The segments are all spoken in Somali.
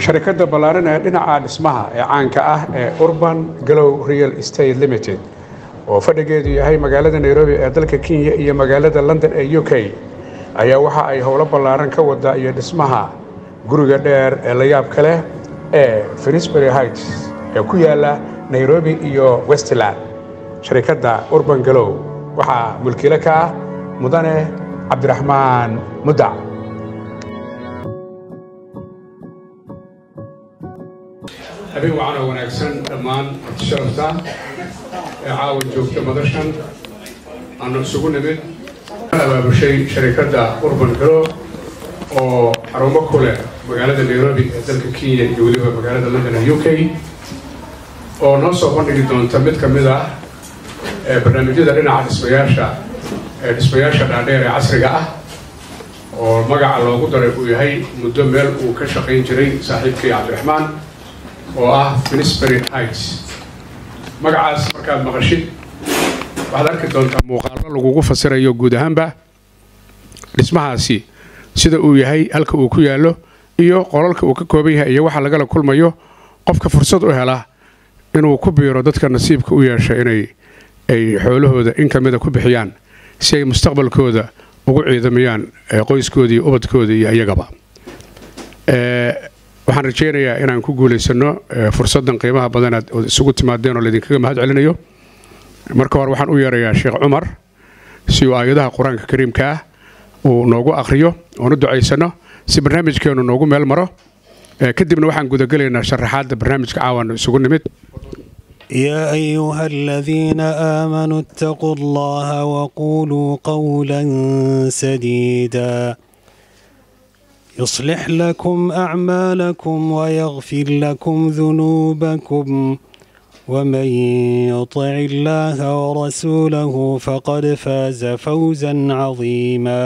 sharikadda ballaaran ee dhinaca dhismaha ee caanka ah ee urban galow real estate limited oo fadhigeedu yahay magaalada nairobi ee dalka kenya iyo magaalada london ee u k ayaa waxa ay howlo ballaaran ka wada iyo dhismaha guriga dheer ee la yaabka leh ee finisbury heights ee ku yaala nairobi iyo westland sharikadda urban galow waxaa mulkiile ka ah mudane cabdiraxmaan mudac habeen wacan oo wanaagsan dhammaan sharafta ee caawa joogta madashan aanu isugu nimid abaabushay sharikadda urban galo oo xarumo ku leh magaalada nairobi ee dalka kenya iyo weliba magaalada london ee u k oo noo soo bandhigi doonta mid ka mid ah barnaamijyada dhinaca dhismayaasha ee dhismayaasha dhaadheer ee casriga ah oo magaca loogu daray uu yahay muddo meel uu ka shaqayn jiray saaxiibkii cabdiraxmaan oo ah finisbury heights magacaas markaad maqashid waxaad arki doontaa muuqaallo lagugu fasirayo guud ahaanba dhismahaasi sida uu yahay halka uu ku yaallo iyo qolalka uu ka kooban yahay iyo waxa lagala kulmayo qofka fursad u hela inuu ku biiro dadka nasiibka u yeesha inay ay xoolahooda in ka mida ku bixiyaan si ay mustaqbalkooda ugu ciidamayaan qoyskoodii ubadkooda iyo iyagaba waxaan rajaynayaa inaan ku guulaysano fursaddan qiimaha badan aad isugu timaadeen oo laydinkaga mahad celinayo marka hore waxaan u yeerayaa sheekh cumar si uu aayadaha qur-aanka kariimka ah uu noogu akhriyo oon u ducaysano si barnaamijkeennu noogu meel maro kadibna waxaan gudagelaynaa sharaxaadda barnaamijka caawana isugu nimid يا أيها الذين آمنوا اتقوا الله وقولوا قولا سديدا يصلح لكم أعمالكم ويغفر لكم ذنوبكم ومن يطع الله ورسوله فقد فاز فوزا عظيما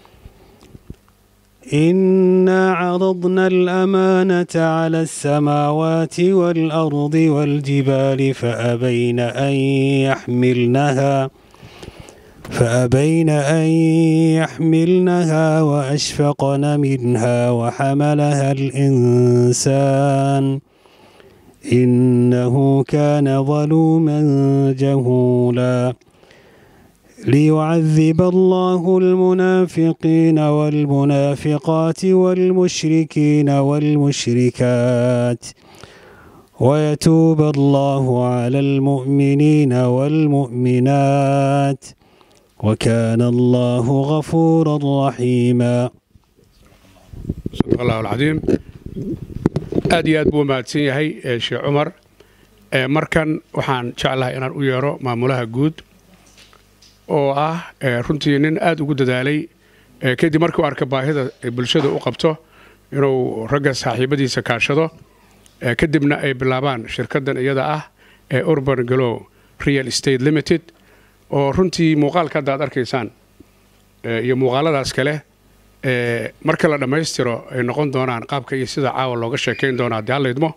إنا عرضنا الأمانة على السماوات والأرض والجبال فأبين أن يحملنها فأبين أن يحملنها وأشفقن منها وحملها الإنسان إنه كان ظلوما جهولا ليعذب الله المنافقين والمنافقات والمشركين والمشركات ويتوب الله على المؤمنين والمؤمنات وكان الله غفورا رحيما صدق الله العظيم aad iyo aad buu mahadsan yahay sheekh cumar markan waxaan jeclahay inaan u yeero maamulaha guud oo ah runtii nin aad ugu dadaalay kadib markuu arka baahida bulshada u qabto inuu ragga saaxiibadiisa kaashado kadibna ay bilaabaan shirkaddan iyada ah ee urban galow real estate limited oo runtii muuqaalka hadda aad arkaysaan iyo muuqaaladaas kale marka la dhammaystiro ay noqon doonaan qaabka iyo sida caawa looga sheekayn doona haddii hallaydmo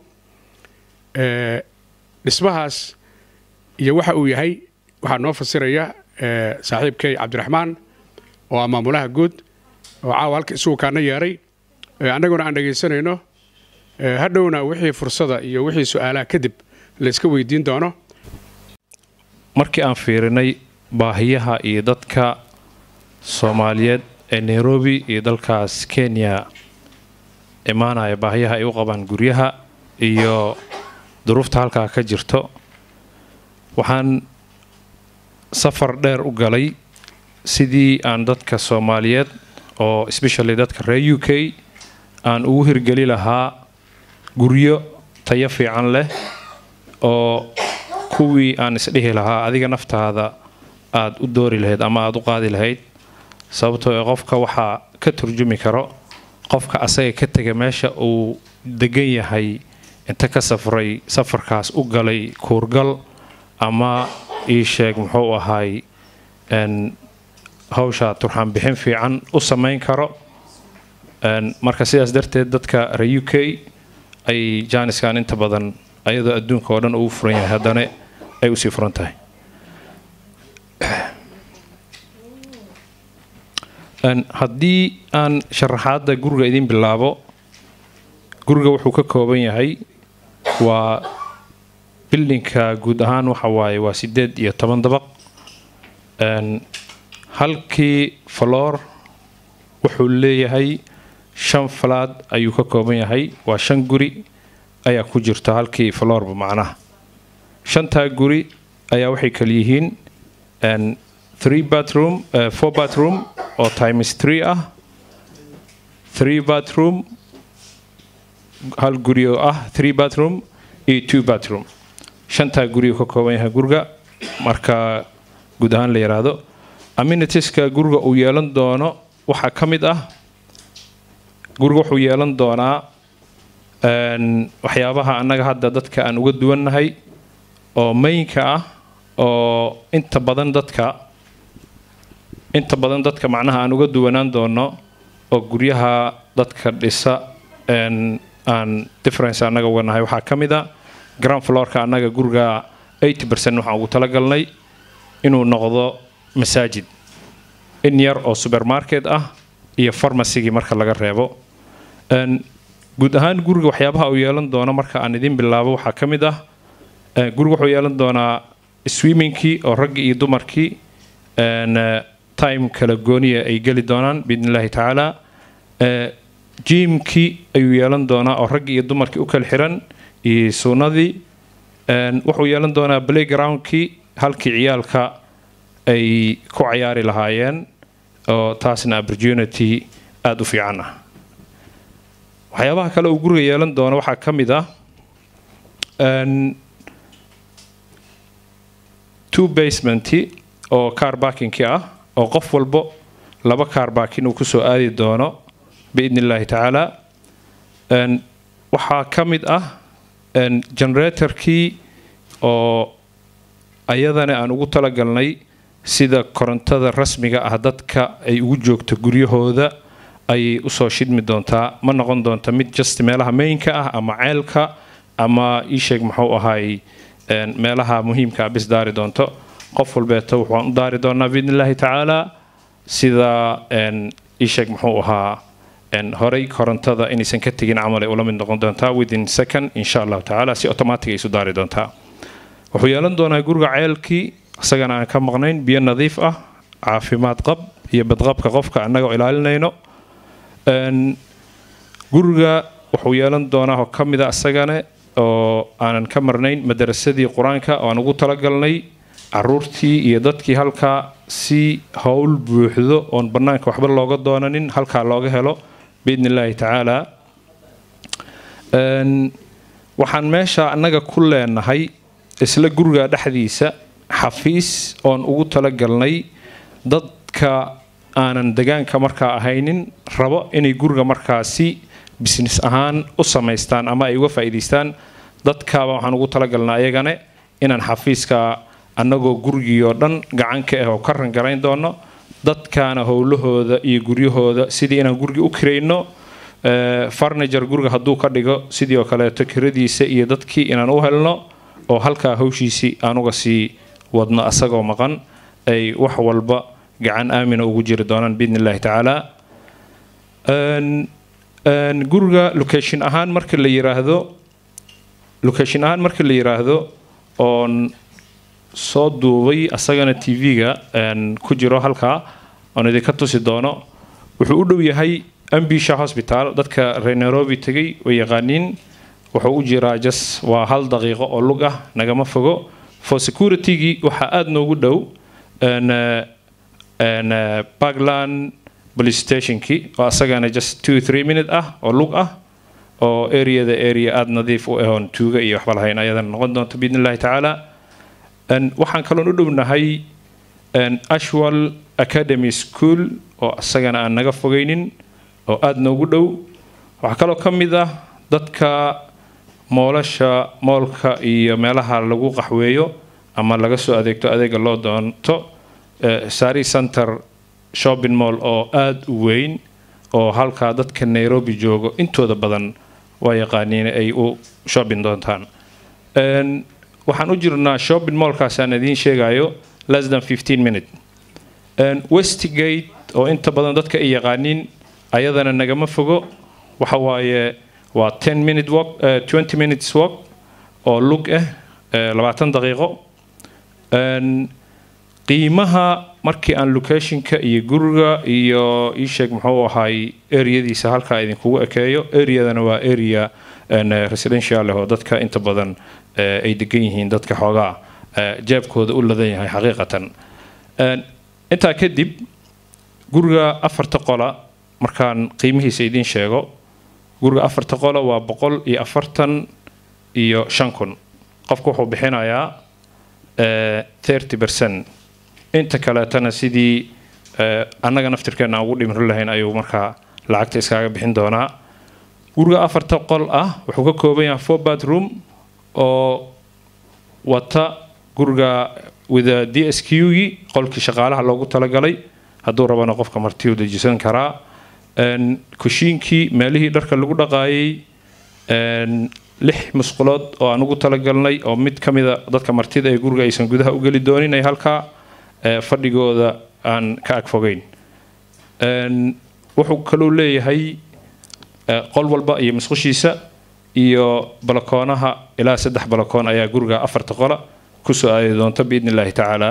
dhismahaas iyo waxa uu yahay waxaa noo fasiraya saaxiibkay cabdiraxmaan oo ah maamulaha guud oo caawa halka isugu kaana yeeray annaguna aan dhegaysanayno hadhowna wixii fursada iyo wixii su-aalaha kadib layska weydiin doono markii aan fiirinay baahiyaha iyo dadka soomaaliyeed ee nairobi iyo dalkaas kenya imaanaya baahiyaha ay u qabaan guryaha iyo duruufta halkaa ka jirto waxaan safar dheer u galay sidii aan dadka soomaaliyeed oo especially dadka reer u k aan ugu hirgeli lahaa guryo tayo fiican leh oo kuwii aan isdhihi lahaa adiga naftaada aada u doori lahayd ama aada u qaadi lahayd sababtoo ee qofka waxaa ka turjumi karo qofka asaga ka tega meesha uu degan yahay inta ka safray safarkaas u galay kuurgal ama ii sheeg muxuu ahaay hawsha turxaan bixin fiican u samayn karo marka sidaas darteed dadka reer u k ay jaaniskan inta badan ayadoo adduunka oo dhan uu furan yahay haddana ay usii furan tahay haddii aan sharaxaadda guriga idin bilaabo guriga wuxuu ka kooban yahay waa bildinka guud ahaan waxa waaye waa sideed iyo toban dabaq halkii faloor wuxuu leeyahay shan falaad ayuu ka kooban yahay waa shan guri ayaa ku jirta halkii faloorba macnaha shantaa guri ayaa waxay kala yihiin three bathroom four bathroom oo times three ah three bathroom hal guri oo ah three bathroom iyo two bathroom shantaa guri ka kooban yahay guriga marka guud ahaan la yidhaahdo amminitieska guriga uu yeelan doono waxaa ka mid ah guriga wuxuu yeelan doonaa waxyaabaha annaga hadda dadka aan uga duwannahay oo maynka ah oo inta badan dadka inta badan dadka macnaha aan uga duwanaan doono oo guryaha dadka dhisa aan difference annaga uga nahay waxaa ka mid a ground floorka annaga guriga eighty percent waxaan ugu talagalnay inuu noqdo masaajid in yar oo supermarket ah iyo farmacygii marka laga reebo guud ahaan guriga waxyaabaha uu yeelan doono marka aan idin bilaabo waxaa ka mid ah guriga wuxuu yeelan doonaa swimmingkii oo raggii iyo dumarkii time kala gooniya ay geli doonaan biidn illaahi tacaala jiimkii ayuu yeelan doonaa oo raggii iyo dumarkii u kala xiran iyo suunadii wuxuu yeelan doonaa playgroundkii halkii ciyaalka ay ku cayaari lahaayeen oo taasna opportunity aada u fiican ah waxyaabaha kale uu guriga yeelan doono waxaa ka mid ah two basementi oo car barkingki ah oo qof walbo laba car barking uu kusoo aadi doono biidn illaahi tacaala waxaa ka mid ah generatorkii oo ayadana aan ugu talagalnay sida korontada rasmiga ah dadka ay ugu joogto guryahooda ayay usoo shidmi doontaa ma noqon doonta mid just meelaha maynka ah ama ceelka ama iisheeg muxuu ahaay meelaha muhiimka bis daari doonto qof walbeeto waxaan u daari doonaa biidn illaahi tacaala sida iisheeg muxuu ahaa horey korontada inaysan ka tegin camal ay ula mid noqon doontaa within second insha allahu tacaala si automatic ay isu daari doontaa wuxuu yeelan doonaa guriga ceelkii isagana aan ka maqnayn biyo nadiif ah caafimaad qab iyo badqabka qofka annagoo ilaalinayno guriga wuxuu yeelan doonaa oo ka mid a isagane oo aanan ka marnayn madarasadii qur-aanka oo aan ugu talagalnay caruurtii iyo dadkii halkaa si howl buuxdo oon bannaanka waxba looga doonanin halkaa looga helo biidn illaahi tacaala waxaan meesha annaga ku leenahay isla guriga dhexdiisa xafiis oon ugu talagalnay dadka aanan degaanka markaa ahaynin rabo inay guriga markaasi business ahaan u samaystaan ama ay uga faa'iidaystaan dadkaaba waxaan ugu talagalnaa ayagane inaan xafiiska annagoo gurigii oo dhan gacanka ah oo ka rangarayn doono dadkaana howlahooda iyo guryahooda sidii inaan gurigii u kirayno farniger guriga hadduu ka dhigo sidii oo kaleeto kiradiisa iyo dadkii inaan u helno oo halkaa hawshiisii aan uga sii wadno asagoo maqan ay wax walba gacan aamina ugu jiri doonaan biidn illaahi tacaala guriga location ahaan marka la yiraahdo location ahaan marka la yiraahdo oon soo duubay asagana t v-ga ku jiro halkaa oon idinka tusi doono wuxuu u dhow yahay ambisha hosbital dadka reer nairobi tegay way yaqaaniin wuxuu u jiraa jas waa hal daqiiqo oo lug ah nagama fogo for security-gii waxaa aada noogu dhow parkland police stationkii oo asagana just two three minute ah oo lug ah oo areada area aada nadiif u ahoon tuuga iyo waxba lahayn ayadana noqon doonto biidn illahi tacaala waxaan kaloon u dhownahay ashwal academy school oo asagana aan naga fogaynin oo aada noogu dhow waxaa kaloo ka mid ah dadka moolasha moolka iyo meelaha lagu qaxweeyo ama laga soo adeegto adeega loo doonto sari center shopping mall oo aada u weyn oo halkaa dadka nairobi joogo intooda badan waa yaqaaniin ay u shopping doontaan waxaan u jirnaa shopping mallkaasaan idiin sheegayo less than fifteen minute westgate oo inta badan dadka ay yaqaaniin ayadana nagama fogo waxa waaye waa ten minute walk twenty minutes walk oo lug ah labaatan daqiiqo qiimaha markii aan locationka iyo guriga iyo iisheeg muxuu ahaay areadiisa halkaa idinkugu ekeeyo areadana waa area residential leh oo dadka inta badan ay degan yihiin dadka xoogaa jeebkooda u ladan yahay xaqiiqatan intaa kadib guriga afarta qola markaan qiimihiisa idiin sheego guriga afarta qola waa boqol iyo afartan iyo shan kun qofku wuxuu bixinayaa thirty percent inta kaleetana sidii annaga naftirkeena aan ugu dhimri lahayn ayuu markaa lacagta iskaaga bixin doonaa guriga afarta qol ah wuxuu ka kooban yahay four bathroom oo wata guriga wida d s q gii qolkii shaqaalaha loogu talagalay hadduu rabana qofka martiyu dejisan karaa kushiinkii meelihii dharka lagu dhaqaayay lix musqulood oo aan ugu talagalnay oo mid ka mida dadka martida ee guriga aysan gudaha u geli doonin ay halkaa fadhigooda aan ka agfogeyn wuxuu kaloo leeyahay qol walba iyo musqushiisa iyo balakoonaha ilaa saddex balakoon ayaa guriga afarta qola kusoo aadi doonta biidni illaahi tacaala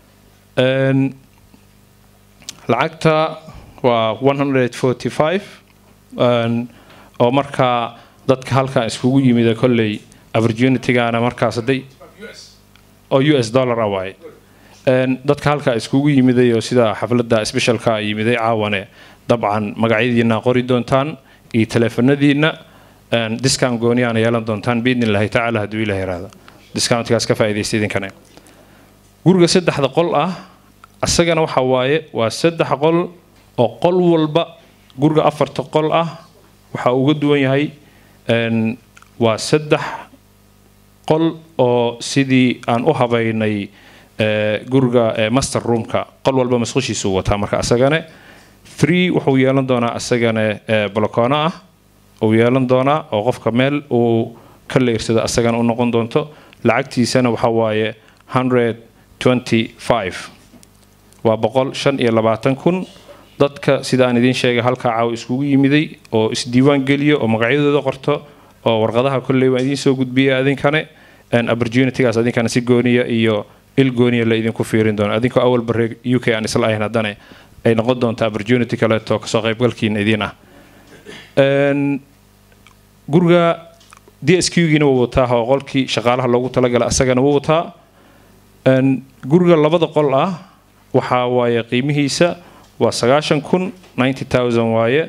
lacagta waa one hundred forty five oo markaa dadka halkan iskugu yimida kolley opportunitygana markaas hadday oo u s dollar ah waaye dadka halkaa iskugu yimiday oo sida xafladda specialka yimiday caawane dabcan magacyadiina qori doontaan iyo taleefanadiina discount gooniyaana yeelan doontaan biidni illaahi tacaala hadduu ilaah yaraado discountkaas ka faa'iidaysta idinkane guriga saddexda qol ah asagana waxa waaye waa saddex qol oo qol walba guriga afarta qol ah waxa uga duwan yahay waa saddex qol oo sidii aan u habaynay guriga master roomka qol walba masqushiisuu wataa marka asagane three wuxuu yeelan doonaa asagane balakoono ah uu yeelan doonaa oo qofka meel uu ka leersado asagana u noqon doonto lacagtiisana waxa waaye hundred twenty five waa boqol shan iyo labaatan kun dadka sida aan idiin sheegay halkaa caaw iskugu yimiday oo isdiiwaan geliyo oo magacyadooda qorto oo warqadaha kolley waan idiin soo gudbiya adinkane opportunitygaas adinkana si gooniya iyo il gooniya la idinku fiirin doono adinkoo awal barre u k aan isla ahayn haddana ay noqon doonta opportunity kaleeto kasoo qaybgalkiina idiin ah guriga d s q giina wuu wataa oo qolkii shaqaalaha loogu talagala asagana wuu wataa guriga labada qol ah waxaa waaye qiimihiisa waa sagaashan kun ninety thousand waaye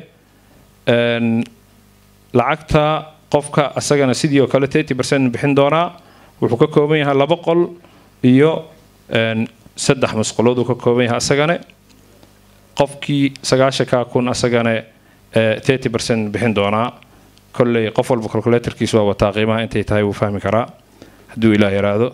lacagta qofka asagana sidii oo kale thirty percent bixin doonaa wuxuu ka kooban yahay laba qol iyo saddex musqulood uu ka kooban yahay asagane qofkii sagaashanka kun asagane thirty percent bixin doonaa kolley qof walba calculatorkiis waa wataa qiimaha intay tahay wuu fahmi karaa hadduu ilaah yaraado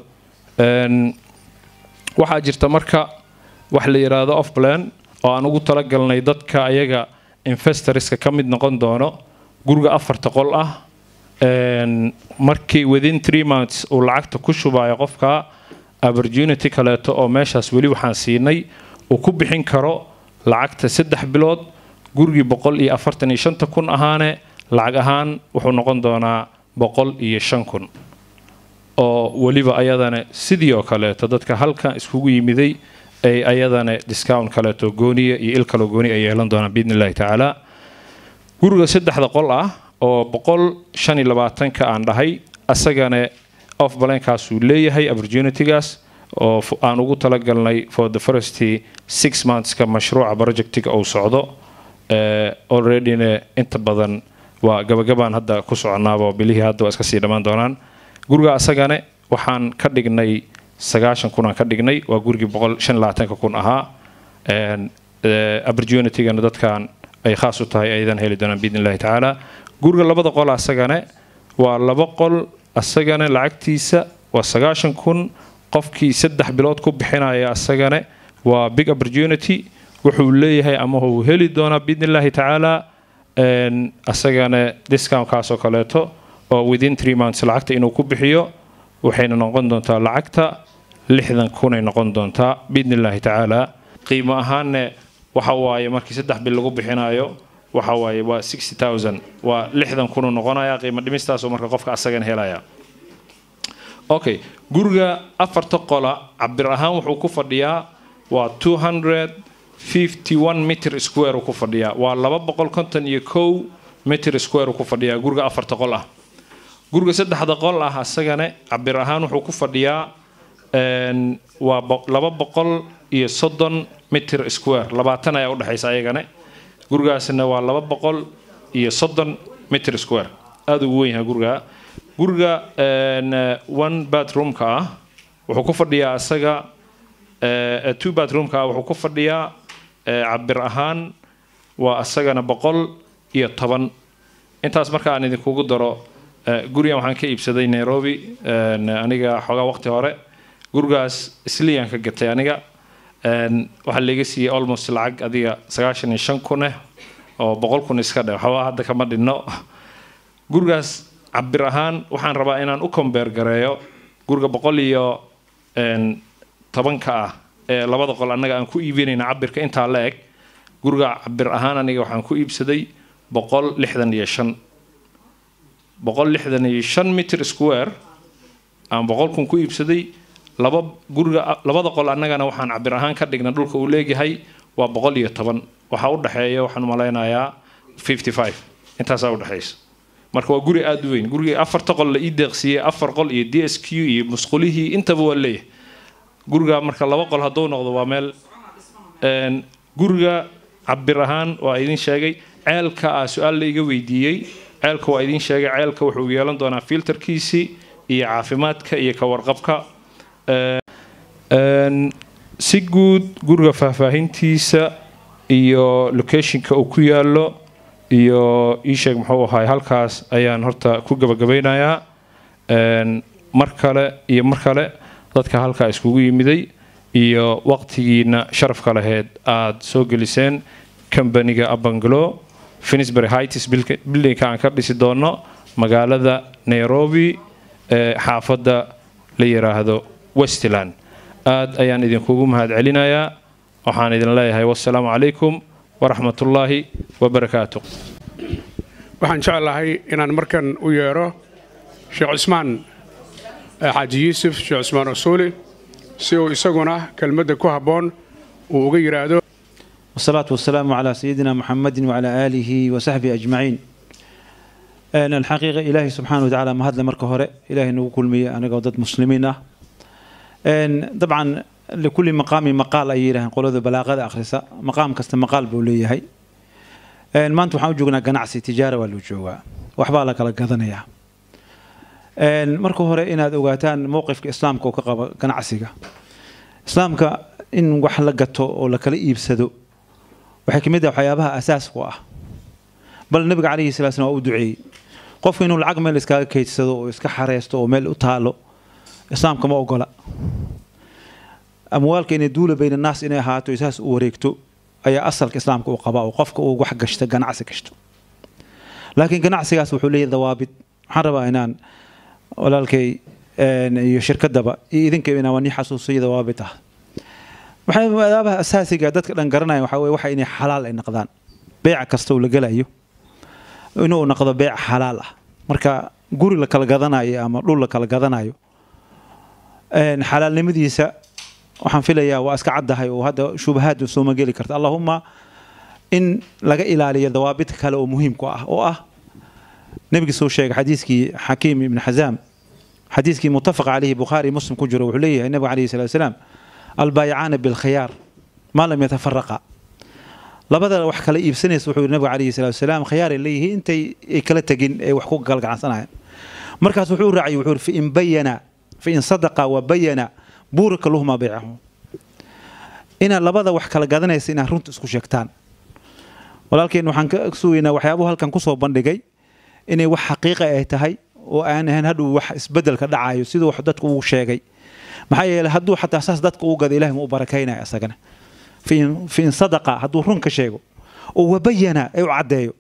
waxaa jirta marka wax la yiraahdo off plan oo aan ugu talagalnay dadka ayaga investorska ka mid noqon doono guriga afarta qol ah markii within three months uu lacagta ku shubayo qofka opportunity kaleeto oo meeshaas weli waxaan siinay uu ku bixin karo lacagta saddex bilood gurigii boqol iyo afartan iyo shanta kun ahaane lacag ahaan wuxuu noqon doonaa boqol iyo shan kun oo weliba ayadana sidii oo kaleeto dadka halkan iskugu yimiday ay ayadana discount kaleeto gooniya iyo il kaloo gooni ay yeelan doonaan biidni illahi tacaala guriga saddexda qol ah oo boqol shan iyo labaatanka aan dhahay asagana off balenkaasuu leeyahay opportunitygaas oo aan ugu talagalnay for the first six monthska mashruuca projectiga uu socdo alreadyna inta badan waa gabagabaan hadda ku soconaabo bilihii hadda waa iska sii dhammaan doonaan guriga asagane waxaan ka dhignay sagaashan kun aan ka dhignay waa gurigii boqol shan labaatanka kun ahaa opportunitygana dadkan ay khaas u tahay aydan heli doonaan biidni illahi tacaala guriga labada qol asagane waa laba qol asagana lacagtiisa waa sagaashan kun qofkii saddex bilood ku bixinaya asagane waa big opportunity wuxuu leeyahay ama uu heli doonaa biidni illahi tacaala asagana discountkaas oo kaleeto oo within three months lacagta inuu ku bixiyo waxayna noqon doontaa lacagta lixdan kunay noqon doontaa biidni illaahi tacaala qiimo ahaanne waxa waaye markii saddex bil lagu bixinayo waxa waaye waa sixty thousand waa lixdan kunuu noqonaya qiimo dhimistaasoo marka qofka asagan helaya okay guriga afarta qola cabir ahaan wuxuu ku fadhiyaa waa two hundred fifty one meter square uu ku fadhiyaa waa laba boqol konton iyo kow meter square uu ku fadhiyaa guriga afarta qol ah guriga saddexda qol ah asagane cabir ahaan wuxuu ku fadhiyaa een, waa bo- laba boqol iyo soddon meter square labaatan ayaa udhexaysa ayagane gurigaasna waa laba boqol iyo soddon meter square aada ugu weyn yahay guriga guriga een, eh, one bathroomka ah wuxuu ku fadhiyaa asaga eh, two bathroomka ah wuxuu ku fadhiyaa eh, cabir ahaan waa asagana boqol iyo toban intaas marka aan idinkugu daro eh, gurigan waxaan ka iibsaday nairobi een, aniga xoogaa waqti hore gurigaas isliyaan ka gatay aniga een, waxaa laga siiyey almost lacag adiga sagaashan iyo shan kun eh oo boqol kun iska dhe waxba hadda kama dhinno gurigaas cabir ahaan waxaan rabaa inaan u kombeer gareeyo guriga boqol iyo een, tobanka ah ee labada qol annaga aan ku iibinayna cabirka intaa la eg guriga cabir ahaan aniga waxaan ku iibsaday boqol lixdan iyo shan boqol lixdan iyo shan meter square aan boqol kun ku iibsaday laba guriga labada qol annagana waxaan cabir ahaan ka dhigna dhulka uu leeyahay waa boqol iyo toban waxaa u dhexeeya waxaan malaynayaa fifty five intaasaa udhexaysa marka waa guri aada u weyn gurigii afarta qol la ii deeqsiiyey afar qol iyo d s q iyo musqulihii intaba waa leeyahay guriga marka laba qol hadduu noqdo waa meel een, guriga cabir ahaan waa idin sheegay ceelka ah su-aal la iga weydiiyey ceelka waa idin sheegay ceelka wuxuu yeelan doonaa filterkiisii iyo caafimaadka iyo ka warqabka Een, si guud guriga faahfaahintiisa iyo locationka uu ku yaalo iyo iisheeg muxuu ahaay halkaas ayaan horta ku gabagabaynayaa Een, mar kale iyo mar kale dadka halkaa iskugu yimiday iyo waqtigiina sharafka laheyd aada soo geliseen kambaniga abanglo finisbury heights buildingka aan ka dhisi doono magaalada nairobi ee xaafadda la yiraahdo westland aad ayaan idinkugu mahadcelinayaa waxaan idin leeyahay wassalaamu calaykum waraxmatullaahi wabarakaatu waxaan jeclahay inaan markan u yeero sheekh cusmaan eh, xaaji yuusuf sheekh cusmaan rasuuli si uu isaguna kelmadda ku habboon uu uga yidhaahdo والصلاة والسلام على سيدنا محمد وعلى آله وصحبه أجمعين أنا الحقيقة إلهي سبحانه وتعالى ما هذا مركه هراء إلهي نقول كل مية أنا قضيت مسلمين أن طبعا لكل مقام مقال أي له نقول هذا بلاغة آخر مقام كست مقال بولي هي أن ما أنتم حاجونا قناعسي تجارة ولا جوا وحبالك على قضنيا أن مركه هراء إن هذا وقتان موقف إسلام كوكا قناعسيك إسلامك إن وحلقته ولا كلا يبسدو waxay ka mid ah waxyaabaha asaasku ah bal nabiga calayhi salaa slam waa u duceeyey qofku inuu lacag meel iskaga kaydsado oo iska xareysto oo meel u taalo islaamka ma ogola amwaalka inay duula bayna naas inay ahaato isaas u wareegto ayaa asalka islaamka uu qabaa oo qofka uu wax gashto ganacsi gashto laakiin ganacsigaas wuxuu leeyahay dawaabid waxaan rabaa inaan walaalkay iyo shirkadaba iyo idinka inaan waa nii xasuusiyo dawaabid ah waxay adaabaha asaasiga dadka dhan garanaya waxaa weye waxa inay xalaal ay noqdaan beeca kasta uu la gelayo inuu noqdo beec xalaal ah marka guri la kala gadanayo ama dhul la kala gadanayo xalaalnimadiisa waxaan filayaa waa iska caddahay oo hadda shubahaad sooma geli karta allahuma in laga ilaaliyo dawaabid kale oo muhiimku ah oo ah nebigi soo sheegay xadiiskii xakiim ibn xazaam xadiiskii mutafaq calayhi bukhaari muslim ku jiro wuxuu leeyahay nebiga calayhi salatu wasalaam البايعان بالخيار ما لم يتفرقا labada wax kala iibsanaysa wuxuu yidhi nabiga calayhi salaatu wasalaam khiyaar ay leeyihiin intay ay kala tegin ee wax ku galgacansanayaan markaas wuxuu raacay wuxuu yidhi fain bayana fain sadaqa wa bayana buurika lahuma baycahu inaad labada wax kala gadanaysa inaad runta isku sheegtaan walaalkeen waxaan ka sugaynaa waxyaabuhu halkan kusoo bandhigay inay wax xaqiiqa ay tahay oo aan ahayn hadhow wax isbedelka dhacayo siduu wax dadku uu sheegay maxaa yeelay hadduu xataa saas dadka u gada ilahi ma u barakaynaya isagana fiin sadaqa hadduu run ka sheego oo wabayana ee u caddeeyo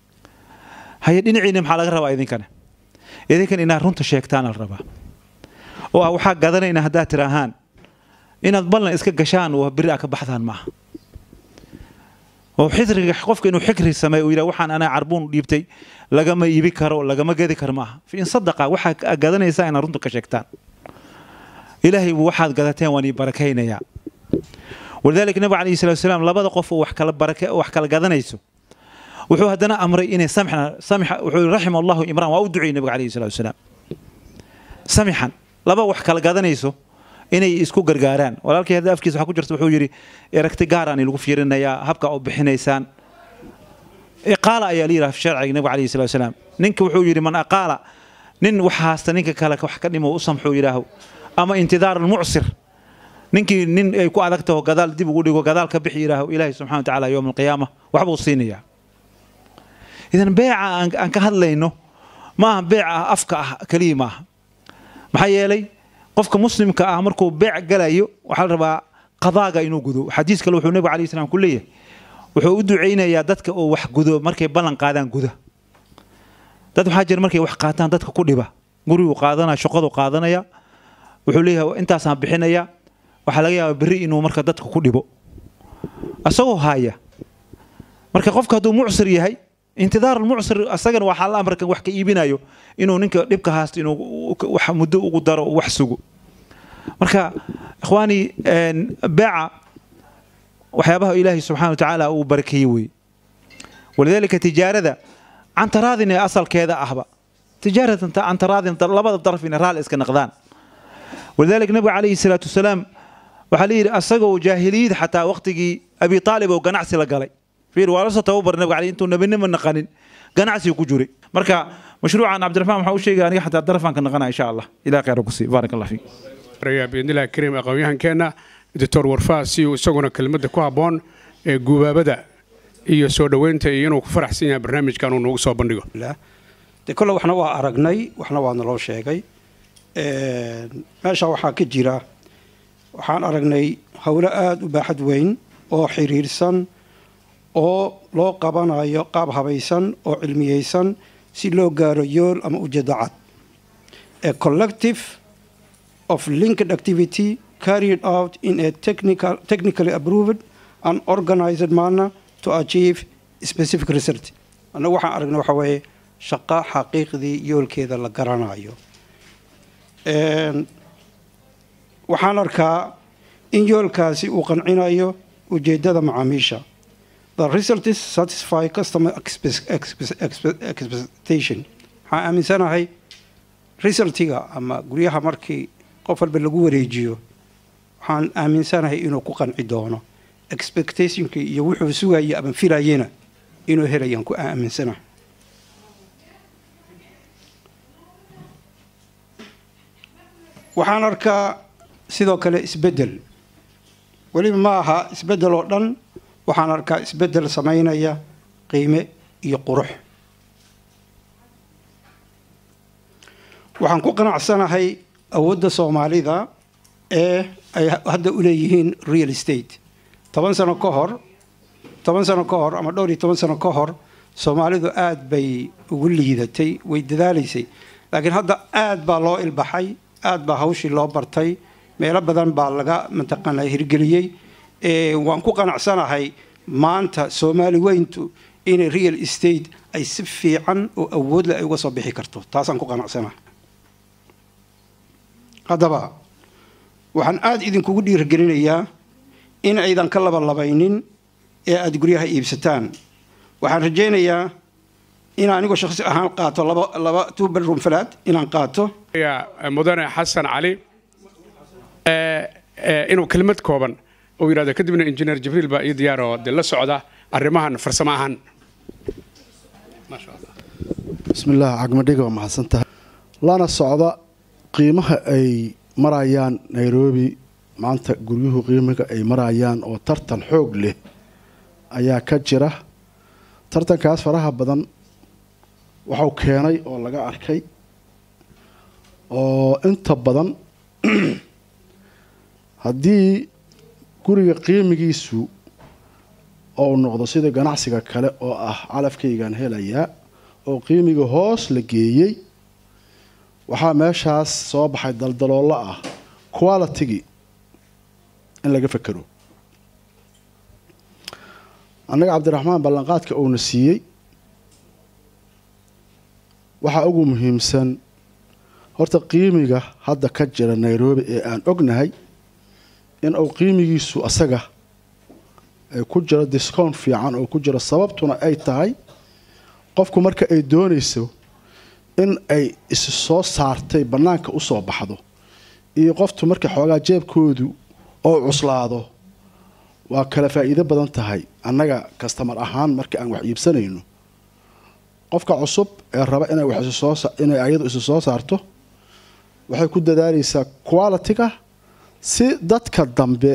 haye dhinaciina maxaa laga rabaa idinkana idinkan inaad runta sheegtaana la rabaa oo ah waxaa gadanayna haddaad tiraahaan inaad ballan iska gashaan oo beri a ka baxdaan maaha oo xidriga qofka inuu xikri sameeyo uu yidhaha waxaan anaa carbuun dhiibtay lagama iibi karo lagama gedi karo maaha in sadaqa waxaa gadanaysaa inaad runta ka sheegtaan ilaahay buu waxaad gadateen waan ii barakaynayaa walidaalika nabiga calayhi salatu wasalaam labada qof oo wax kala barake wax kala gadanayso wuxuu haddana amray inay samxna samxa wuxuu raxima allahu imraan waa u duceeyey nabiga calayhi salatu wasalaam samixan laba wax kala gadanayso inay isku gargaaraan walaalkii hadda afkiisa waxaa ku jirta wuxuu yidhi eragti gaaraan lagu fiirinayaa habka u bixinaysaan iqaala ayaa la yidhaha sharciga nabiga calayhi salatu wasalaam ninka wuxuu yidhi man aqaala nin wax haasta ninka kale wax ka dhimo u samxuu yidhaaho ama intidaar almucsir ninkii nin ay ku adag taho gadaal dib ugu dhigo gadaal ka bixi yidhaaho ilaahay subxana wa tacaala yowma alqiyaama waxbuu siinayaa idan beeca aan aan ka hadlayno maaha beeca ah afka ah keliya maaha maxaa yeelay qofka muslimka ah markuu beec galayo waxaa la rabaa qadaaga inuu gudo xadiis kale wuxuu nabiga alayhi salaam ku leeyahay wuxuu u ducaynayaa dadka oo wax gudo markay ballan qaadaan guda dad waxaa jira markay wax qaataan dadka ku dhiba guriguu qaadanaya shaqadu qaadanaya wuxuu leeyahay intaasaan bixinaya waxaa laga yaabaa berri inuu marka dadka ku dhibo asagoo haya marka qofka hadduu mucsir yahay intidaar almucsir asagana waxaa la amarkan wax ka iibinayo inuu ninka dhibka haasto inuu wax muddo ugu daro wax sugo marka ikhwaani beeca waxyaabaha ilaahay subxana wa tacaala uu barakeeyey weeye walidaalika tijaarada cantaraadin ee asalkeeda ahba tijaaratan cantaraadin labada daraf inay raali iska naqdaan walidaalika nabiga calayhi salaatu wasalaam waxaa la yidhi asagoo jaahiliyad xataa waqtigii abi aalib oo ganacsi la galay fiir waa la soo tababar nabiga calayhi intuu nabinimo naqanin ganacsigu ku jiray marka mashruucan cabdiraxmaan waxaa u sheegaya aniga xataa darafaan ka naqana insha allah ilaah khayra ku sii baarak allah fiik biidnillahi kariim aqoonyahankeenna doctor warfaa si uu isaguna kelmadda ku habboon ee guubaabada iyo soo dhoweynta iyo inuu ku faraxsan yahay barnaamijkan uu noogu soo bandhigo de kolle waxna waa aragnay waxna waa naloo sheegay meesha waxaa ka jira waxaan aragnay howlo aada u baaxad weyn oo xiriirsan oo loo qabanayo qaab habaysan oo cilmiyeysan si loo gaaro yool ama ujeedo cad a collective of linked activity carried out in a technical, technically approved and organized manner to achieve specific result annagu waxaan aragnay waxa weeye shaqo xaqiiqdii yoolkeeda la garanayo waxaan arkaa in yoolkaasi uu qancinayo ujeedada macaamiisha the results satisfy customer expectation waxaan aaminsanahay resultiga ama guryaha markii qof walba lagu wareejiyo waxaan aaminsanahay inuu ku qanci doono expectationkii iyo wuxuu sugaya ama filayena inuu helayaan ku aaminsanahay waxaan arkaa sidoo kale isbeddel weliba ma aha isbeddel oo dhan waxaan arkaa isbeddel samaynaya qiime iyo qurux waxaan ku qanacsanahay awoodda soomaalida ee ay hadda u leeyihiin real estate toban sano ka hor toban sano ka hor ama dhowr iyo toban sano ka hor soomaalidu aada bay ugu liidatay way dadaalaysay laakiin hadda aada baa loo ilbaxay aada baa hawshii loo bartay meelo badan baa laga mataqaana hirgeliyey waan ku qanacsanahay maanta soomaali weyntu inay real estate ay si fiican oo awoodle ay uga soo bixi karto taasaan ku qanacsanahay haddaba waxaan aada idinkugu dhiirigelinayaa in aydan ka labalabaynin ee aada guryaha iibsataan waxaan rajaynayaa in anigoo shakhsi ahaan qaato laba laba two bedroom flat inaan qaato mudane xasan cali inuu kelmad kooban uu yidhahdo kadibna injineer jibriil baa ii diyaar oo dee la socda arrimahan farsamo ahaan bismillaah cagmadhiga waa mahadsantahay lana socda qiimaha ay marayaan nairobi maanta guryuhu qiimiga ay marayaan oo tartan xoog leh ayaa ka jira tartankaas faraha badan waxuu keenay oo laga arkay oo inta badan haddii guriga qiimigiisu ou noqdo sida ganacsiga kale oo ah calafkaygan helayaa oo qiimiga hoos la geeyey waxaa meeshaas soo baxay daldaloollo ah qualitygii in laga fekero annaga cabdiraxmaan ballanqaadka uuna siiyey waxaa ugu muhiimsan horta qiimiga hadda ka jira nairobi ee aan ognahay in uu qiimigiisu asaga ay ku jiro discount fiican oo ku jiro sababtuna ay tahay qofku marka ay doonayso in ay isi soo saartay bannaanka u soo baxdo iyo qoftu marka xoogaa jeebkoodu oo cuslaado waa kala faa'iido badan tahay annaga kastamar ahaan marka aan wax iibsanayno qofka cusub ee raba inay wax isu soo sa- inay ayadu isu soo saarto waxay ku dadaalaysaa quality-ga si dadka dambe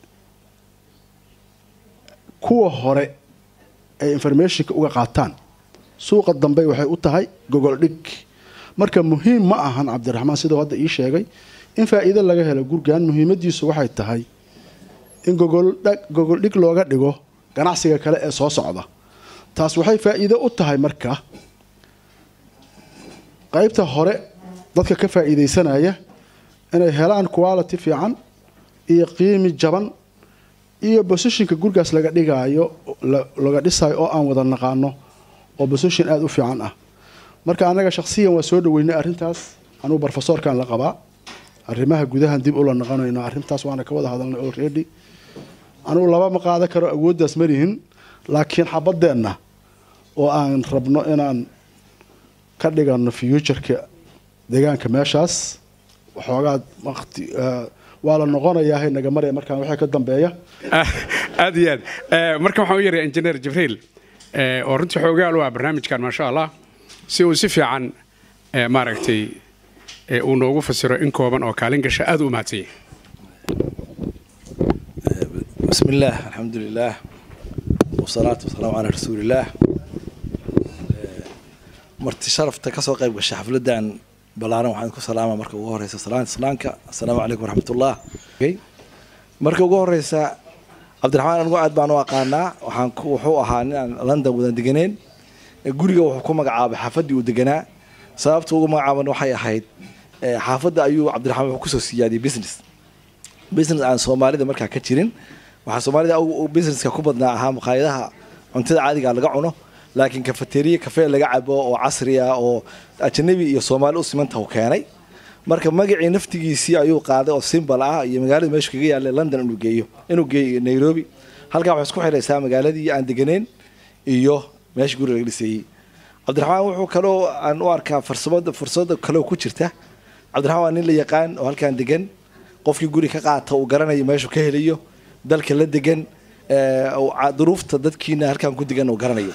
kuwa hore ay informationka uga qaataan suuqa dambe waxay u tahay gogol dhig marka muhiim ma ahan cabdiraxmaan siduu hadda ii sheegay in faa'iido laga helo gurgan muhiimadiisu waxay tahay in gogoldhag gogol dhig looga dhigo ganacsiga kale ee soo socda taas waxay faa'iido u tahay marka qaybta hore dadka ka faa'iidaysanaya inay helaan quality fiican iyo qiimi jaban iyo bosishinka gurigaas laga dhigaayo la- laga dhisayo oo aan wada naqaano oo bosishin aada u fiican ah marka annaga shakhsiyan waa soo dhaweynay arrintaas anugu barofesoorkan la qabaa arrimaha gudahan dib ula naqanayno arrintaas waana ka wada hadalnay already anugu laba ma qaadan karo awooddaas malihin laakiin xabadeenna oo aan rabno inaan ka dhigano futureka deegaanka meeshaas waxoogaa waqti eh, waa la noqonayaa naga maraya markaan waxay ka dambeeya aad iyo aad Eh, marka waxaan u yeeray engineer jibriil eh, oo runtii xoogaal waa barnaamijkan maasha allah si uu si fiican eh, maaragtay eh, uu noogu fasiro in kooban oo kaalin gasha aad u mahadsanyay بسم الله الحمد لله والصلاة والسلام على رسول الله marti sharafta ka soo qayb gashay xafladan ballaaran waxaan ku salaama marka ugu horeysa salaanta islaamka assalaamu calaykum waraxmatullah marka ugu horeysa cabdiraxmaan anigu aad baan u aqaanaa waxaan ku wuxuu ahaa nin aan london wada deganeen guriga wuxuu ku magacaabay xaafaddii uu deganaa sababta ugu magacaaban waxay ahayd eh, xaafadda ayuu cabdiraxmaan wuxuu kusoo siyaadiyey business business aan soomaalida markaa ka jirin waxaa soomaalida u- u businesska ku badnaa ahaa maqaayadaha cuntada caadiga laga cuno laakiin kafeteriya kafee laga cabo oo casri ah oo ajanabi iyo soomaali u simanta uu keenay marka magacii naftigiisii ayuu qaaday oo simbal ah iyo magaalada meeshu kaga yaallay london inuu geeyo inuu geeyo nairobi halkaa waxay isku xiraysaa magaaladii aan deganeen iyo meesha guriga laga dhisayey cabdiraxmaan wuxuu kaloo aan u arkaa farsamada fursada kaloo ku jirta cabdiraxmaan waa nin la yaqaan oo halkaan degan qofkii guri ka qaata uu garanayo meeshuu ka helayo dalka la degan ee, uu ca- duruufta dadkiina halkaan ku degan uu garanayo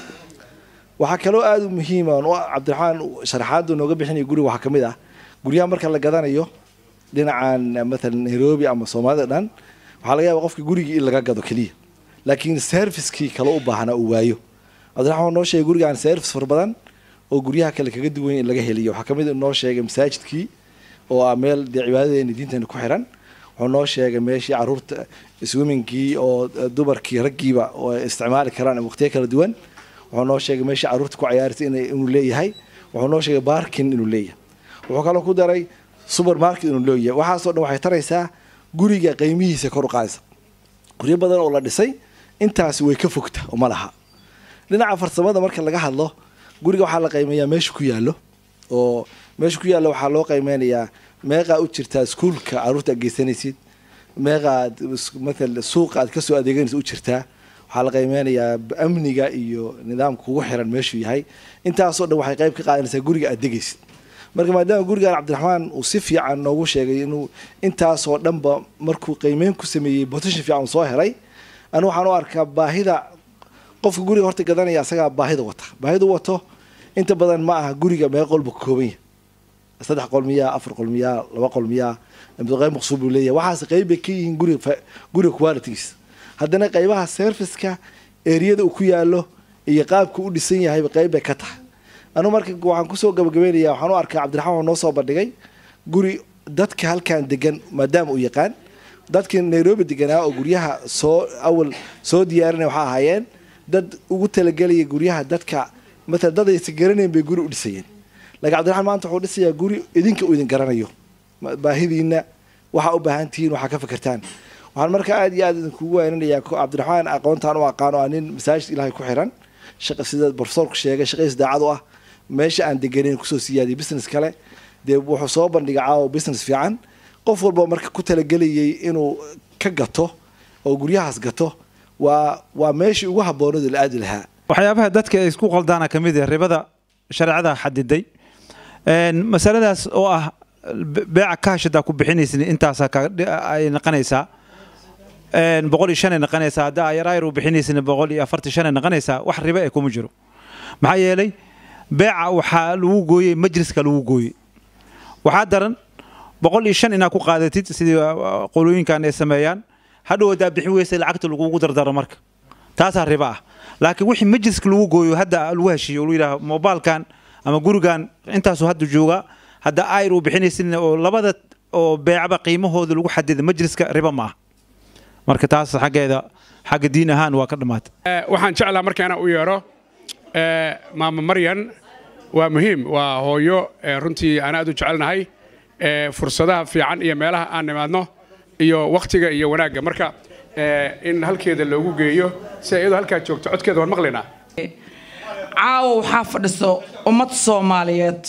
waxaa kaloo aada u muhiima oo cabdiraxmaan sharaxaadu nooga bixinaya guriga waxaa ka mid ah guryaha marka la gadanayo dhinacan eh, mathalan nairobi ama soomaalida dhan waxaa laga yaaba qofka gurigii in laga gado keliya laakiin servicekii kale u baahnaa uu waayo cabdiraxmaan noo sheegay gurigaan service fara badan oo guryaha kale kaga duwan in laga heliyo waxaa kamid noo sheegay masaajidkii oo ah meel dee cibaadadeena diinteena ku xiran wuxuu noo sheegay meeshii caruurta swimmingkii oo eh, dumarkii raggiiba oo ay isticmaali karaan waqtiyo kala duwan wuxuu noo sheegay meeshii caruurta ku ciyaartay inay inuu leeyahay wuxuu noo sheegay barkin inuu leeyahay wuxuu kaloo ku daray supermarket inuu leeyahay waxaasoo dhan waxay taraysaa guriga qiimihiisa kor u qaadaysa guryo badan oo la dhisay intaasi way ka fogta oo ma laha dhinaca farsamada marka laga hadlo guriga waxaa la qiimeeyaa meesha ku yaallo oo meesha ku yaallo waxaa loo qiimeynayaa meeqaa u jirtaa iskuulka caruurta aad geysanaysid meeqaad maala suuqa aad kasoo adeeganaysa u jirtaa waxaa la qiimeynayaa amniga iyo nidaamka kugu xiran meeshuu yahay intaasoo dhan waxay qayb ka qaadanaysaa guriga aad degaysid marka maadaama gurigan cabdiraxmaan uu si fiican noogu sheegay inuu intaasoo dhanba markuu qiimeyn ku sameeyey position fiican uu soo helay anu waxaan u arkaa baahida qofka guriga horta gadanaya asagaa baahida wata baahidu wato inta badan ma aha guriga meel qolba ka kooban yahay saddex qol miyaa afar qol miyaa laba qol miyaa qayb maqsuud buu leeyahay waxaas qayb bay ka yihiin guriga fa- guriga qualitygiisa haddana qaybaha serviceka eriyada uu ku yaalo iyo qaabka u dhisan yahayba qayb bay ka tahay anu marka waxaan kusoo gabagabeynaya waxaan u arkaa cabdiraxmaan oo noo soo bandhigay guri dadka halkan degan maadaama uu yaqaan dadkii nairobi deganaa oo guryaha soo awal soo diyaarinaya waxaa ahaayeen dad ugu talagelaya guryaha dadka maala dad aysan garanayn bay guri u dhisayeen laakiin cabdiraxmaan maanta wuxuu dhisayaa guri idinka uu idin garanayo ma- baahidiina waxaa u baahan tihiin waxaa ka fikirtaan waxaan markaa aad iyo aad idinkugu waaninayaa ko cabdiraxmaan aqoontaan u aqaano aa nin masaajid ilaahay ku xiran shaqa sida profesorku sheegay shaqadiis daacad u ah meesha aan deganin kusoo siyaadiyay business kale dee wuxuu soo bandhigay caawa business fiican qof walba marka ku talagelayay inuu ka gato oo guryahaas gato waa waa meeshii ugu habboonada la aadi lahaa waxyaabaha dadka ay isku qaldaana ka mid ah ribada shareecada xadiday Een, masaladaas oo ah be- beeca kaashadaa ku bixinaysin intaasaa ka- ay noqonaysaa Een, boqol iyo shan ay noqonaysaa hadda ayaraayar u bixinaysin boqol iyo afartan shan ay noqonaysaa wax ribo ay kuma jiro maxaa yeelay beeca waxaa lagu gooyey majliska lagu gooyey waxaa daran boqol iyo shan inaad ku qaadatid sidii uh, qolooyinkan ay sameeyaan hadhow haddaa bixin weysa lacagta lagugu dardaro marka taasaa ribo ah laakiin wixii majliska lagu gooyo hadda lagu heshiiyo oo lagu yidhaaho mobilkan ama gurigan intaasuu hadda jooga hadda ayr uu bixinaysin oo labada oo beecba qiimahooda lagu xadida majliska ribo ma ah marka taas xaggeeda xagga diin ahaan waa ka dhammaatay Eh, waxaan jeclaa marka inaan u yeedho eh, maama maryan waa muhiim waa hooyo eh, runtii aan aad u jecelnahay eh, fursadaha fiican iyo meelaha aan nimaadno iyo wakhtiga iyo wanaagga marka eh, in halkeeda loogu geeyo si ay iyadoo halkaa joogto codkeeda waan maqlaynaa caawa waxaa fadhiso ummad soomaaliyeed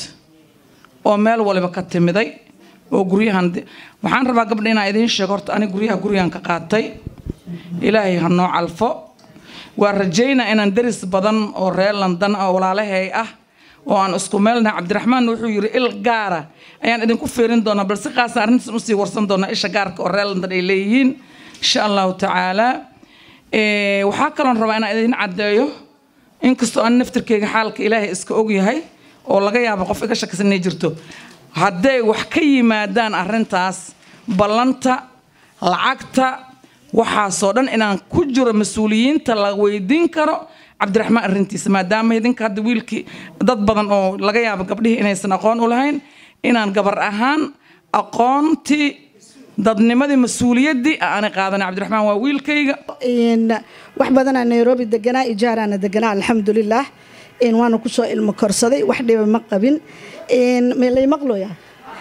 oo meel waliba ka timiday oo guryahan waxaan rabaa gabdha inaan idiin sheego horta aniga guryaha gurigan ka qaatay ilaahay ha noo calfo waa rajaynaa inaan deris badan oo reer london oo walaalahay ah oo aan isku meelnahay cabdiraxmaan wuxuu yidhi il gaara ayaan idinku fiirin doonaa balse qaasa arrintaas usii warsan doonaa isha gaarka oo reer london ay leeyihiin insha allahu tacaala Eh, waxaa kaloon rabaa inaan idin caddeeyo inkastoo aan naftirkeyga xaalka ilaahay iska ogyahay oo laga yaabo qof iga shakisan inay jirto hadday wax ka yimaadaan arrintaas ballanta lacagta waxaasoo dhan inaan ku jiro mas-uuliyiinta la weydiin karo cabdiraxmaan arrintiisa maadaama idinka hadda wiilkii dad badan oo laga yaabo gabdhihii inaysan aqoon u lahayn inaan gabar ahaan aqoontii dadnimadii mas-uuliyaddii aanay qaadanay cabdiraxmaan waa wiilkayga إن wax badanaa nairobi deganaa ijaaraana deganaa alxamdulilah in waana kusoo ilmo korsaday wax dhiba ma qabin in lay maqloya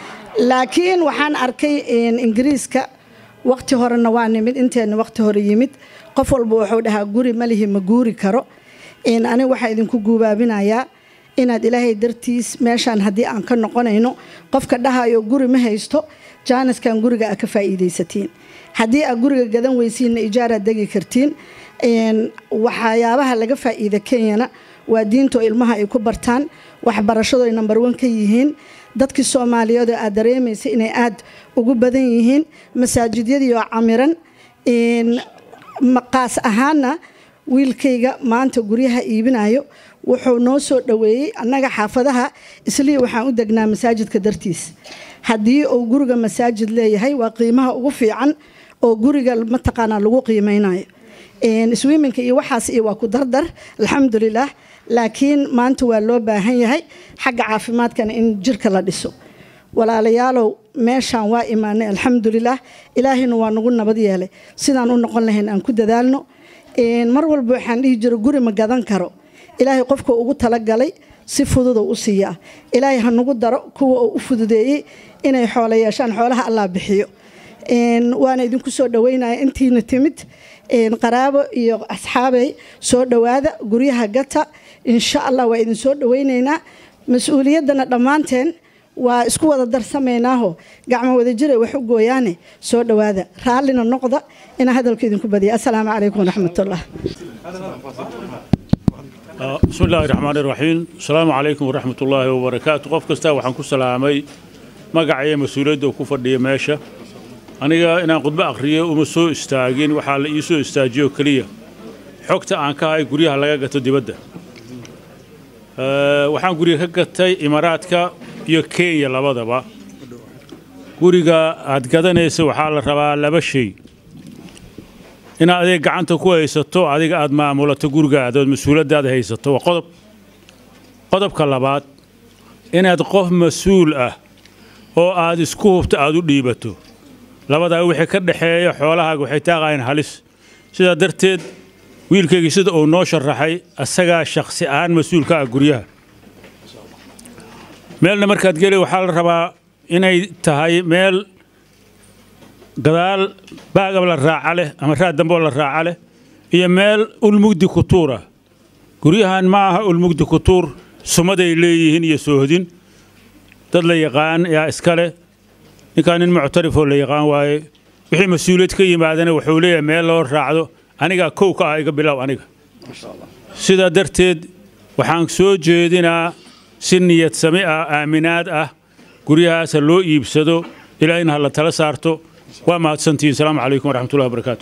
laakiin waxaan arkay in ingiriiska waqti horena waa nimid inteena waqti hore yimid qof walba wuxuu dhahaa guri malihi ma guuri karo in aniga waxaa idinku guubaabinayaa inaad ilaahay dartiis meeshaan haddii aan ka noqonayno qofka dhahayo guri ma haysto jaaniskan guriga aa ka faa'iidaysatiin haddii aad guriga gadan weysiinna ijaaraad degi kartiin Een, waxyaabaha laga faa'iida kenyana waa diintoo ilmaha ay ku bartaan waxbarashado ay number one ka yihiin dadkii soomaaliyeed oo aad dareemaysa inay aad ugu badan yihiin masaajidyadii oo camiran Een, maqaas ahaana wiilkayga maanta guryaha iibinayo wuxuu noo soo dhoweeyey annaga xaafadaha islii waxaan u degnaa masaajidka dartiis haddii uu guriga masaajid leeyahay waa qiimaha ugu fiican oo guriga mataqaanaa lagu qiimeynayo Een, swimmingka iyo waxaas iyo waa ku dardar alxamdulilah laakiin maanta waa loo baahan yahay xagga caafimaadkana in jirka la dhiso walaalayaalow meeshaan waa imaanay alxamdulilah ilaahayna waa nagu nabad yeelay sidaan u noqon lahayn aan ku dadaalno Een, mar walba waxaan dhihi jiro guri ma gadan karo ilaahay qofka ugu talagalay si fududoo u siiyaa ilaahay ha nagu daro kuwa uu u fududeeyey inay xoolo yeeshaan xoolaha allah bixiyo Een, waana idinku soo dhaweynaya intiina timid Een, qaraabo iyo asxaabey soo dhowaada guryaha gata insha allah waa idin soo dhaweyneynaa mas-uuliyaddana dhammaanteen waa isku wada darsameynaaho gacmo wada jiray wax u gooyaane soo dhowaada raallina noqda inaa hadalka idinku badiya assalaamu calaykum waraxmatullah بسم الله الرحمن الرحيم السلام عليكم ورحمة الله وبركاته قف كستا وحن كسلامي مقعي مسؤولية وكفر دي ماشا أنا إنا قد بأخرية ومسو استاجين وحال يسو استاجيو كلية حكت عن كاي قريها لغاقة دبادة أه وحان قريها كتاي إماراتك iyo kenya labadaba guriga aad gadanaysa waxaa la rabaa laba shay inaad adeeg gacanta ku haysato adiga aad maamulato gurigaada ood mas-uuladaada haysato waa qodob qodobka labaad inaad qof mas-uul ah oo aad isku hubto aad u dhiibato labadaa wixii ka dhexeeya xoolahaaga waxay taaqayaan halis sidaa darteed wiilkaygii sida uu noo sharaxay asagaa shakhsi ahaan mas-uulka ah guryaha meelna markaad geli waxaa la rabaa inay tahay meel gadaal baagab la raaca leh ama raad damboo la raaca leh iyo meel ulmugdi ku tuura guryahan ma aha ulmugdi ku tuur sumaday leeyihiin iyo soohodin dad la yaqaan yaa iska leh ninkaan nin muctarifoo la yaqaan waaye wixii mas-uuliyad ka yimaadana wuxuu leeyahay meel loo raacdo anigaa kow ka ah iga bilow aniga sidaa darteed waxaan soo jeedinaa si niyad sami ah aaminaad ah guryahaasa loo iibsado ilaahina ha la tala saarto waa mahadsantihiin asalaamu calaykum waraxmatullahi wabarakaatu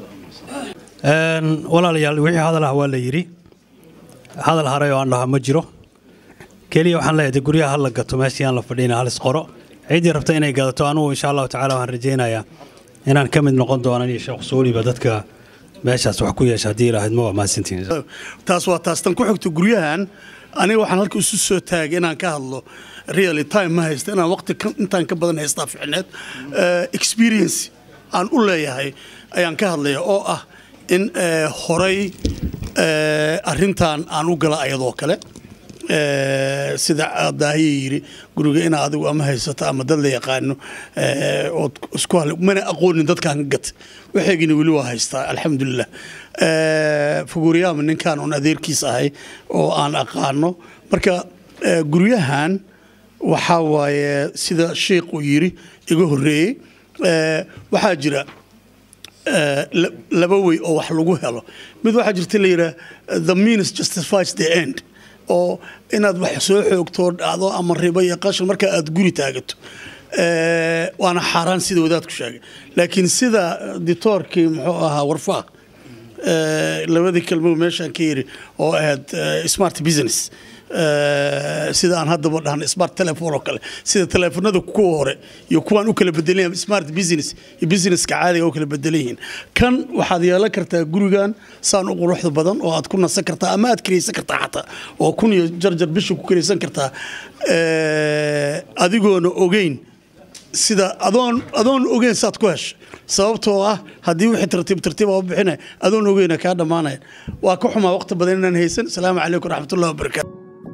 walaalayaal wixii hadal ah waa la yidhi hadal haray oo aan dhaha ma jiro keliya waxaan leeyahay dee guryaha ha la gato meeshii aan la fadhiina halis qoro ciddii rabta inay gadato anugu insha allahu tacaala waxaan rajaynayaa inaan ka mid noqon doonan iyo sheekh suuliba dadka meeshaas wax ku yeesha haddii ilaahayd ma waa mahadsantihiin taas waa taas tan ku xigto guryahan aniga waxaan halka isu soo taagay inaan ka hadlo really time ma haysta inaan waqti ka- intaan ka badan haystaa ficneed Eh, experience aan u leeyahay ayaan ka hadlaya oo ah in eh, horay eh, arrintan aan u gala ayadoo kale Eh, sida daahiya yiri guriga ina adigu ama haysato ama dad la yaqaano eh, ood isku hal mana aqoonin dadkaan gat waxeegina weli waa haystaa alxamdulilah Eh, fuguriyaama ninkaan un adeerkiis ahay oo aan aqaano marka eh, guryahan waxaa waaye sida sheikhu yiri iga horreeyey eh, waxaa jira eh, la- laba way oo wax lagu helo mid waxaa jirta la yidhaah the means justifies the end oo inaad wax soo xoogtoo dhacdo ama ribo iyo qashin marka aad guri taagato Eh, waana xaaraan sida wadaadku sheegay laakiin sida ditoorkii muxuu ahaa warfaaq eh, labadii kelmo meeshaan ka yiri oo ahayd eh, smart business Eh, sida aan haddaba dhahno smart telephone oo kale sida teleefanada kuwa hore iyo kuwaan u kala bedelan yahay smart business iyo businesska caadiga u kala bedelan yihiin kan waxaad yeelan kartaa gurigan saan u quruxda badan oo aad ku nasan kartaa ama aad kiraysan kartaa xataa oo kun iyo jarjar bisha ku kiraysan kartaa Eh, adigoona ogeyn sida adoon adoon ogeyn saad ku hesho sababtoo ah haddii wixii tartiib tartiib aa u bixinaya adoon ogeyna kaa dhammaanaya waa ka xumaa waqti badan inaan haysan asalaamu calaykum waraxmatullahi wabarakaatu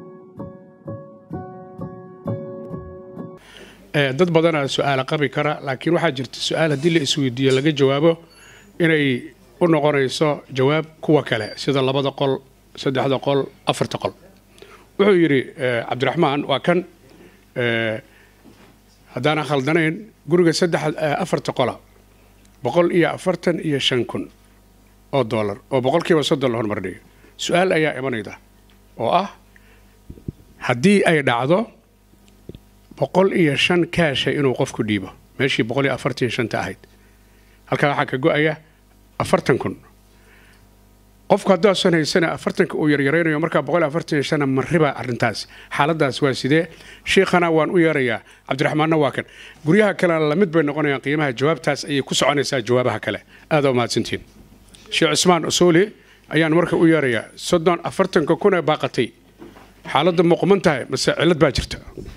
Eh, dad badanaa su-aala qabi kara laakiin waxaa jirta su-aal haddii la isweydiiyo laga jawaabo inay u noqonayso jawaab kuwa kale sida labada qol saddexda qol afarta qol wuxuu yidhi eh, cabdiraxmaan waa kan eh, haddaanan khaldanayn guriga saddex eh, afarta qola boqol iyo afartan iyo shan kun oo doolar oo boqolkiiba soddon la hormardhiyo su-aal ayaa imanayda oo ah haddii ay dhacdo boqol iyo shan kaasha inuu qofku dhiibo meeshii boqol iyo afartan iyo shanta ahayd halkaa waxaa ka go-aya afartan kun qofku haddaasan haysana afartanka uu yaryaraynayo markaa boqol iyo afartan iyo shana mariba arrintaas xaaladaas waa sidee shiikhana waan u yeerayaa cabdiraxmaanna waa kan guryaha kalena lamid bay noqonayaan qiimaha jawaabtaas ayay ku soconaysaa jawaabaha kale aada u mahadsantihiin sheekh cismaan usuuli ayaan marka u yeerayaa soddon afartanka kun ee baaqatay xaaladda muuqman tahay mase cillad baa jirta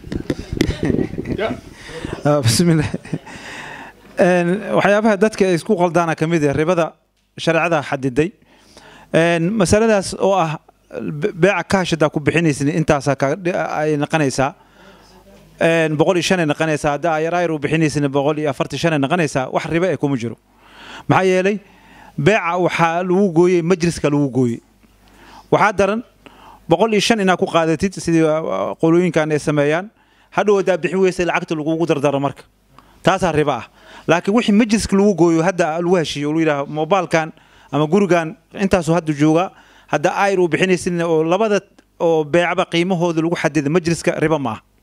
Ah, bismillah Een, waxyaabaha dadka ay isku qaldaana ka mid ah ribada shareecada xadiday Een, masaladaas oo ah be- beeca kaashadaa ku bixinaysin intaasaa ka- ay noqonaysaa Een, boqol iyo shan ay noqonaysaa haddaa ayar u bixinaysin boqol iyo afartan shan ay noqonaysaa wax ribo ee kuma jiro maxaa yeelay beeca waxaa lagu gooyey majliska lagu gooyey waxaa daran boqol iyo shan inaad ku qaadatid sidii uh, qolooyinkan ay sameeyaan hadhow haddaa bixin weysa lacagta lagugu dardaro marka taasaa ribo ah laakiin wixii majliska lagu gooyo hadda lagu heshiiyo oo lagu yidhaha mobilkan ama gurigan intaasuu hadda jooga hadda ayr uu bixinaysin oo labada oo beecba qiimahooda lagu xadida majliska ribo ma ah